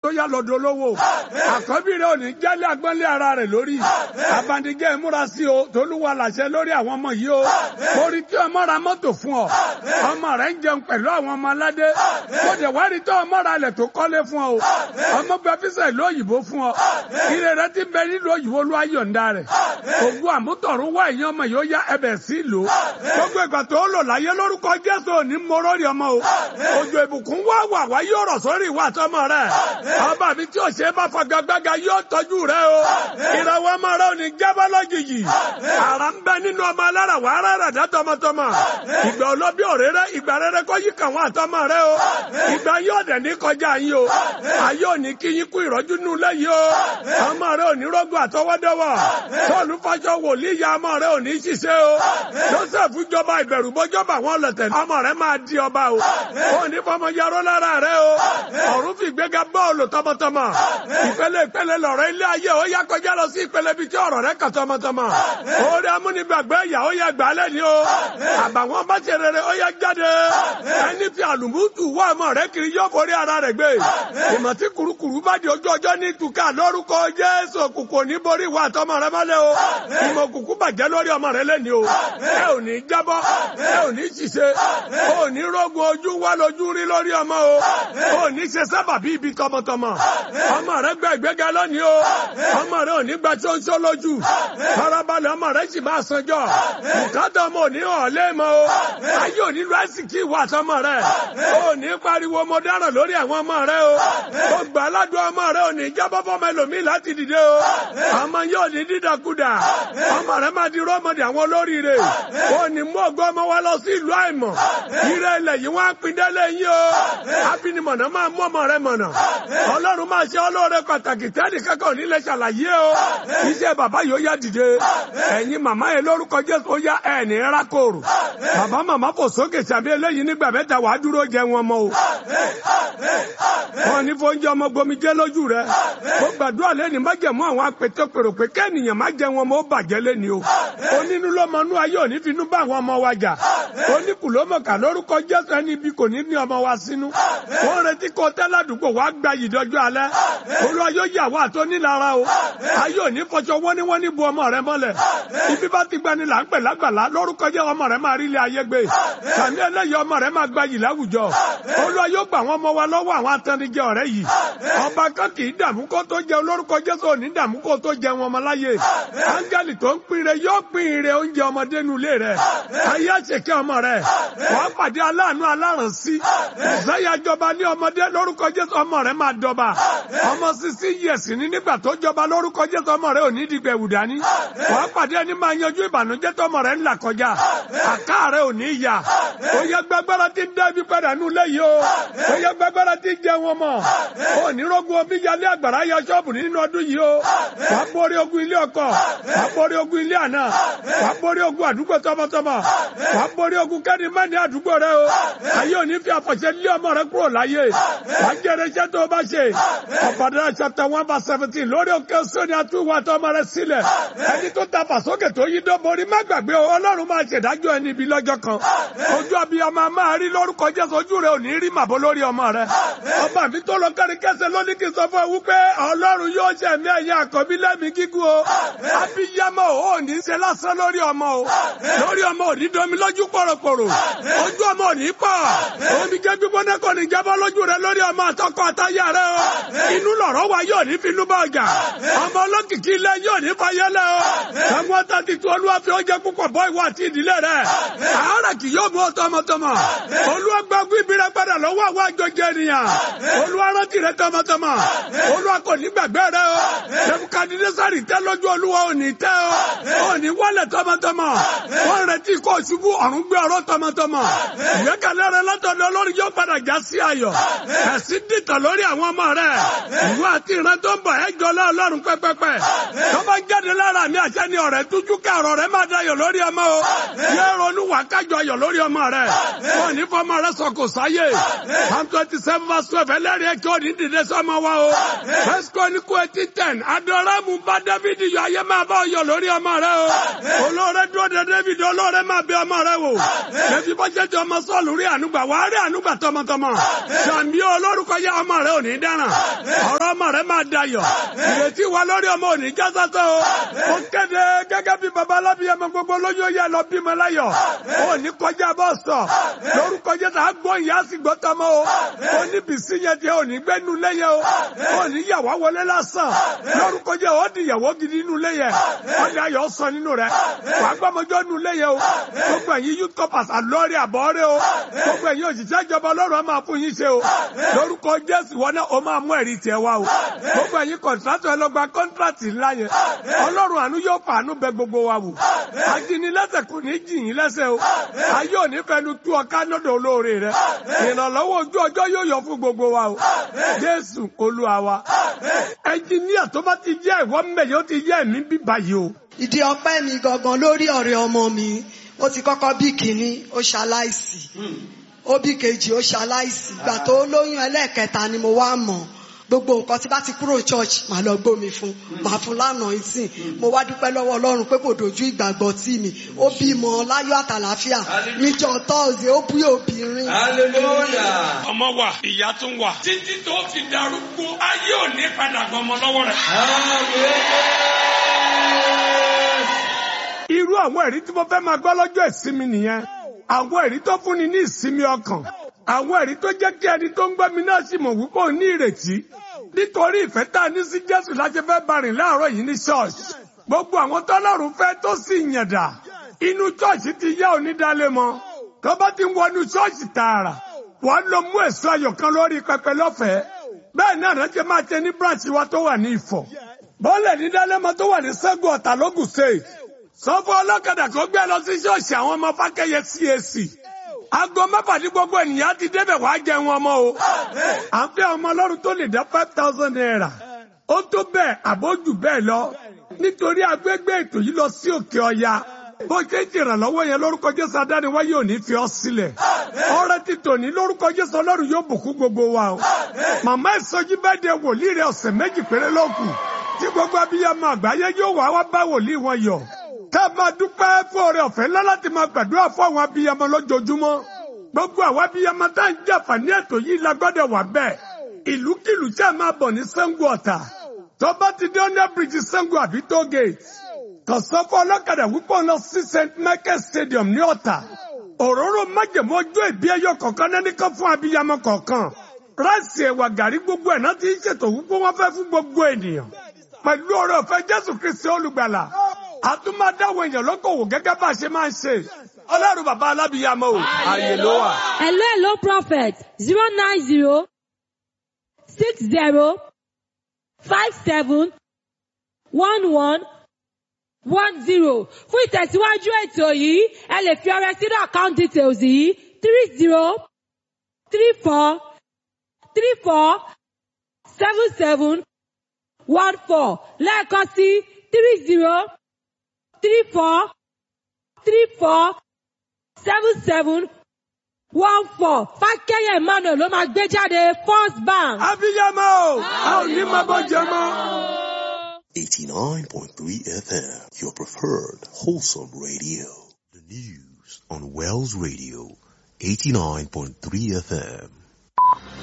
yá lọ́dọ̀ olówó àkọ́bí rẹ ò ní jálẹ̀ agbọ́nlé ara rẹ̀ lórí abandigẹ́ ìmúra sí o tolúwa làṣẹ lórí àwọn ọmọ yìí o orí tí ọmọ ra mọ́tò fún ọ ọmọ rẹ ń jẹun pẹ̀lú àwọn ọmọ aládé ó dẹ̀ wá rí tó ọmọ ra ilẹ̀ tó kọ́lé fún ọ ọmọ gba fíṣà ìlú òyìnbó fún ọ ire rẹ ti bẹ nílùú òyìnbó ló ayọ̀ǹda rẹ̀ ògùn àmútọ̀rún wá ìyẹn ọmọ yóò yá ẹbẹ̀ sí ìlú gbogbo ìgbà tó lò láyé lórúkọ Jésù òní mọ́rọ́rì ọmọ o òjò ìbùkún wá wà wá yóò rọ̀ sórí ìwà àtọmọ rẹ ọba mi tí ò ṣe é bá fagagbága yóò tọ́jú rẹ o ìràwọ̀ ọmọ rẹ ò ní jábọ́ lójijì àrà ń bẹ nínú ọmọ alára wà á rárá dá tọmọtọmọ ìgbà olóbi òréré ìgbà rere kọ́ yí kàn wọ́n àtọmọ rẹ o ìgbà yóò dẹ̀ ní kọjá yín o ayé ò ní kí yín kú ìrọ́jú nù lẹ́yìn o ọmọ rẹ ò ní rọ́gùn àtọwọ́dọ́wọ́ sọ́ọ̀lù fàṣọ wòlíì ya ọmọ rẹ ò ní ṣiṣẹ́ o Joseph jọba ìbẹ̀rù bọ́jọba wọn lọ̀tẹ̀ ọmọ rẹ máa di ọba o ò ní fọmọ yarọ́ lára rẹ o ọ̀run fi gbéga bọ́ọ̀lù tọmọtọmọ ìpele ìpele lọ̀rọ̀ ilé ayé ó yá kọjá lọ sí ìpele bíi tí ọ̀rọ̀ rẹ kà tọmọtọmọ orí amúnigbàgbé ìyá ó yá gbà á lẹ́ni o àbàwọn bá ṣe rere ó yá jáde ẹni fi àlùmútù wá ọmọ rẹ kiri yóò forí ara rẹ gbé ìmọ̀ tí kurukuru bá di ojú ọjọ́ ní ìtúkà lórúkọ Jésù òkùnkùn ní borí ìwà àtọmọ rẹ mọ́lẹ̀ o ìmọ̀ òkùnkùn bàjẹ́ lórí ọmọ rẹ lẹ́ni o ẹ ò ní jábọ́ ẹ ò ní ṣiṣẹ́ ò ní rógun ojú wá lójú rí lórí ọmọ o ò ní ṣe sábà bí ibi tọmọtọmọ ọmọ rẹ gbẹ ìgbéga lónìí o ọmọ rẹ ò ní gba tí ó ń sọ lójú farabalẹ̀ ọmọ rẹ sì máa sanjọ́ bùkátà ọmọ òní hàn léèmọ o ayé òní lu àsìkí ìwà àtọmọ rẹ ò ní pariwo mo dáràn lórí àwọn ọmọ rẹ o ó gbà aládùn ọmọ rẹ ò ní jábọ́ fọmọ ẹlòmíì láti dìde o ọmọ yóò ní dídàkudà ọmọ rẹ máa di rọmọdé àwọn olóríire ò ní mú ọgbọ́n ọmọ wa lọ sí ìlú àìmọ̀ ire ilẹ̀ yìí wọ́n á pin délé yín o abinimọ̀nà máa mú ọmọ rẹ mọ̀nà ọlọ́run máa ṣe ọlọ́rẹ pàtàkì tẹ́lì kẹ́kọ̀ọ́ nílẹ̀ ṣàlàyé o iṣẹ́ bàbá yóò yá dìde ẹ̀yin màmá yẹn lórúkọ jésù ó yá ẹ̀ ní rákòrò bàbá màmá kò sókè sàbí eléyìí nígbà mẹ́ta wàá dúró jẹ wọn mọ́ o wọn ní fóúnjẹ ọmọ gbomi jẹ lójú rẹ ó gbàdúrà lẹ́ni má jẹ̀mú àwọn apètè pèrò pé kẹ́nìyàn má jẹ wọn mọ́ ó bàjẹ́ lẹ́ni o onínú ló mọ inú ayé òní finú bá àwọn ọmọ wa jà oníkùlómọ̀kà lórúkọ jésù ẹni ibi kò ní ní ọmọ wa sínú wọn retí kó tẹ́ládùúgbò wàá gba ìdọ́jọ́ alẹ́ olú ayé yà wá tó nílara o ayé òní fọṣọ wọ́níwọ́ní bu ọmọ rẹ mọ́lẹ̀ ibi bá ti gbani là ń pè lágbàlá lórúkọ jẹ́ ọmọ rẹ máa rí ilé ayé gbé sàmì ẹlẹ́yìí ọmọ rẹ máa gba yìí láwùjọ olú ayé gbà wọn mọ wa lọ́wọ́ àwọn atẹnijẹ ọ̀rẹ́ yìí ọba kan kì í dààmú kó tó jẹ olórúkọ jésù òní dààmú kó tó jẹ wọn ọmọ láyé áńgẹ́lì tó ń pinre yóò pinre oúnjẹ ọmọdé nulẹ̀ rẹ ayé àṣekẹ́ ọmọ rẹ wàá pàdé aláàánú alárànsí ìsáyà jọba ní ọmọdé lórúkọ jésù ọmọ rẹ máa dọba ọmọ sisi yẹsì ní nígbà tó jọba lórúkọ jésù ọmọ rẹ ò ní dìgbà ẹwù dání wàá pàdé ẹni máa yanjú ìbànújẹ́ tó ọmọ rẹ ń là kọjá àká rẹ ò ní yà ó yẹ gbàgbára tí ń dá ibi padà nù lẹ́yìn o ó yẹ gbàgbára tí ń jẹ wọn mọ ó ní rogun omi yalé àgbàrá ya ṣọ́ọ̀bù nínú ọdún yìí o wàá borí ogun ilé ọkọ wàá borí ogun ilé àná wàá borí ogun àdúgbò tọmọtọmọ wàá borí ogun kẹ́ni mẹ́ni àdúgbò rẹ o ayé òní fi àfọ̀ṣẹ́ lé ọmọ rẹ kúrò láyé wàá jẹrẹ iṣẹ́ tó o bá ṣe ọ̀pọ̀dọ̀ chapter one verse seventeen lórí òkè sóni àtúwò àtọmọ rẹ sílẹ̀ ẹni tó ta fàsókè tó yí dọ́borí má gbàgbé o ọlọ́run máa ṣèdájọ́ ẹni ibi lọ́jọ́ kan ojú abiyamọ máa rí lórúkọ jésù ojú rẹ ò ní rí màbó lórí ọmọ rẹ ọba mi tó lọ kárí kẹsẹ̀ lónìí kì í sọ fún ẹ wípé ọlọ́run yóò ṣe ẹ̀mí ẹ̀yìn àkọ́bí lẹ́mí gígùn o abiyamọ ò ní ṣe lásán lórí ọmọ o lórí ọmọ ò ní domi lójú pòròpòrò ojú ọmọ ò ní pọ̀ omi jẹ́ gbígbóná kò ní jábọ́ lójú rẹ lórí ọmọ àtọkọ àtayà rẹ o inú lọ̀rọ̀ wa yóò ní finú bá ọjà ọmọ olókìkí ilé yóò ní fayẹlẹ o ẹ̀wọ̀n tàbí tí olúwa fi oúnjẹ púpọ̀ bọ́ ìwọ àti ìdílé rẹ àárẹ̀ kì yóò mú ọ tọmọtọmọ olúwa gbàgbé ibi rẹ padà lọ́wọ́ àwọn àjọjẹ ènìyàn olúwa rántí rẹ tọmọtọmọ olúwa kò ní gbàgbé rẹ o nebukadnesari tẹ lójú olúwa ò ní tẹ o ò ní wọlé tọmọtọmọ wọn retí kó ṣubú ọ̀run gbé ọ̀rọ̀ tọmọtọmọ ìgbẹ́kẹ̀lé rẹ látọ̀dọ̀ olórí yóò padà já sí ayọ̀ ẹ̀sìn dìtọ̀ lórí àwọn ọmọ rẹ ìwé ìwọ àti ìran tó ń bọ̀ ẹ jọ lọ ọlọ́run pẹ́pẹ́pẹ́ tó bá ń jáde lára mi àṣẹ ni ọ̀rẹ́ tújú ká ọ̀rọ̀ rẹ máa dayọ̀ lórí ọmọ o yẹ ronú wà kájọ ayọ̀ lórí ọmọ rẹ wọn ní fọmọ rẹ sọ kò sáyé one twenty seven verse twelve ẹlẹ́rìí ẹ̀ kí ó ní dìde sọmọ wa o first chronicle eighteen ten adoramu bá david yọ ayé máa bá ọyọ lórí ọmọ rẹ o olóore dúró de david olóore máa bẹ ọmọ rẹ wò lẹbi bọ́jẹ́ tí ọmọ sọ́ọ̀lù rí ànúgbà wàá rí ànúgbà tọmọtọmọ sàmì olórúkọ yẹ ọmọ rẹ ò ní dáràn ọ̀rọ̀ ọmọ rẹ máa dayọ̀ ìrètí wa lórí ọmọ ò ní já sásán o ó kéde gẹ́gẹ́ bí baba alábíyẹmọ gbogbo lóyún ó yẹ lọ bímọ láyọ̀ ó ní kọjá bọ́ọ̀sọ̀ lórúkọ yẹ tá a gbọ́ ìyá sì gbọ́ tọmọ o ó ní bìsí yẹn tí ò ní gbẹ́nu lẹ́yẹ o ó ní yàwá wọlé lásán lórúkọ yẹ ó di ìyàwó gidi nínú lẹ́yẹ ó ní ayọ̀ sọ nínú rẹ wàá gbọ́mọjọ́ nínú lẹ́yẹ o gbogbo ẹ̀yin youth corpers àlọ́ọ̀rẹ́ àbọ̀ọ́rẹ́ o gbogbo ẹ̀yin òṣìṣẹ́ ìjọba ọlọ́run á máa fún yín ṣe o lórúkọ jésù wọn náà ó máa mú ẹ̀rí tiẹ̀ wá o gbogbo ẹ̀yin kọ̀ǹtrátọ̀ ẹ lọ gba kọ́ńtrátì ńlá yẹn ọlọ́run àánú yóò fàánú bẹ gbogbo wa wò ajínilẹ́sẹ̀ kò ní jì yín lẹ́sẹ̀ o ayé ò ní fẹnu tú ọ ká lọ́dọ̀ olóore rẹ ìrànlọ́wọ́ ojú ọjọ́ yóò yọ fún gbogbo wa o jésù olúwa wa ẹnjìníà tó bá ti jẹ́ ìwọ mẹ́yẹ ó ti jẹ́ ẹ̀mí bíbá yìí o. ìdí ọpẹ́ mi gangan lórí ọ̀rẹ́ ọmọ mi ó ti kọ́kọ́ bí kínní ó ṣaláìsì ó bí kejì ó ṣaláìsì ìgbà tó lóyún ẹlẹ́ẹ̀kẹta ni mo wá mọ̀ gbogbo nǹkan tí bá ti kúrò church màá lọ gbómi fún màá fún lánàá ìsìn mo wá dúpẹ́ lọ́wọ́ ọlọ́run pé kò dojú ìgbàgbọ́ tì mí ó bímọ láyọ̀ àtàlàáfíà níjọ́ tọ́ọ̀sì ó bí obìnrin. ọmọ wa ìyá tún wà títí tó fi darúgbó ayé ò ní padà gbọmọ lọ́wọ́ rẹ̀. irú àwọn ẹ̀rí tí mo fẹ́ máa gbọ́ lọ́jọ́ ìsinmi nìyẹn àwọn ẹ̀rí tó fúnni ní ìsinmi ọkàn àwọn ẹ̀rí tó jẹ́ kí ẹni tó ń gbọ́ mi náà sì mọ̀ wípé òun ní ìrètí nítorí ìfẹ́ tá a ní sí Jésù láti fẹ́ bá rìn láàárọ̀ yìí ní ṣọ́ọ̀ṣì gbogbo àwọn tọ́lọ́run fẹ́ tó sì yànda inú ṣọ́ọ̀ṣì ti yá onídàálẹ̀ mọ́ tó bá ti ń wọnú ṣọ́ọ̀ṣì tààrà wọ́n lọ mú èso ayọ̀ kan lórí pẹpẹ lọ́fẹ̀ẹ́ bẹ́ẹ̀ náà ránṣẹ́ máa ṣe ní branch wa tó wà ní Ifọ̀ bọ́ọ̀lẹ̀ ní dálẹ́mọ tó wà ní Ṣẹ́gun Ọ̀tà lógùn state sọ fún ọlọ́kadà kó gbé lọ sí ṣọ́ọ̀ṣì àwọn ọmọ Fákẹ́yẹ CAC aago mẹ́fà ní gbogbo ènìyàn ti débẹ̀ wá jẹun ọmọ o. à ń fẹ́ ọmọ ọlọ́run tó lè dá five thousand naira. ó tó bẹ́ẹ̀ àbójú bẹ́ẹ̀ lọ. nítorí agbègbè ètò yìí lọ sí òkè ọya. bó ṣe ń ṣèrànlọ́wọ́ yẹn lórúkọ jésù adániwáyé ò ní fi ọ́ sílẹ̀. ọrẹ ti tòní lórúkọ jésù ọlọ́run yóò bùkún gbogbo wa o. màmá ìsọjí bẹ́ẹ̀ de wòlíì rẹ̀ ọ̀sẹ̀ méjì péré lókù. tí gbogbo abiyamọ àgbáyé yóò wá wá bá wòlíì wọn yọ̀ ká máa dúpẹ́ fún oore ọ̀fẹ́ ńlá láti máa gbàdúrà fún àwọn abiyamọ lójoojúmọ́ gbogbo àwọn abiyamọ tá à ń jàǹfààní ètò yìí la gbọ́dọ̀ wà bẹ́ẹ̀ ìlúkìlú tí a máa bọ̀ ní Ṣàngó Ọ̀tà tó bá ti dé under bridge Ṣàngó àbí toll gate kọ̀sán fún ọlọ́kadà wípé ọ̀nà sí St Michael Stadium ní Ọ̀tà òróró májèmó ọjọ́ ìbí ẹyọ kọ̀ọ̀kan náà kan fún abiyamọ kọ̀ọ̀kan ráìsì ẹ̀wà gàrí gbogbo ẹ̀ náà ti ń ṣètò wípé wọ́n fẹ́ fún gbogbo ènìyàn pẹ̀lú oore ọ̀fẹ́ Jésù Kristi olùgbàlà a tún máa dáwọ èèyàn lókòwò gẹ́gẹ́ bá a ṣe máa ń ṣe ọlọ́run bàbá alábìyamọ o ààyè ló wà. hello hello prophet zero nine zero six zero five seven one one one zero fún ìtẹ̀síwájú ètò yìí ẹ lè fi ọrẹ sínú account details yìí three zero three four three four seven seven one four lẹ́ẹ̀kan sí three zero three four three four seven seven one four fákẹ́yẹ̀ emmanuel ló máa gbé jáde first bank. abiyamọ o a ò ní máa bọ́ jẹ mọ́. 89.3 FM, your preferred wholesome radio. The news on Wells Radio, 89.3 FM.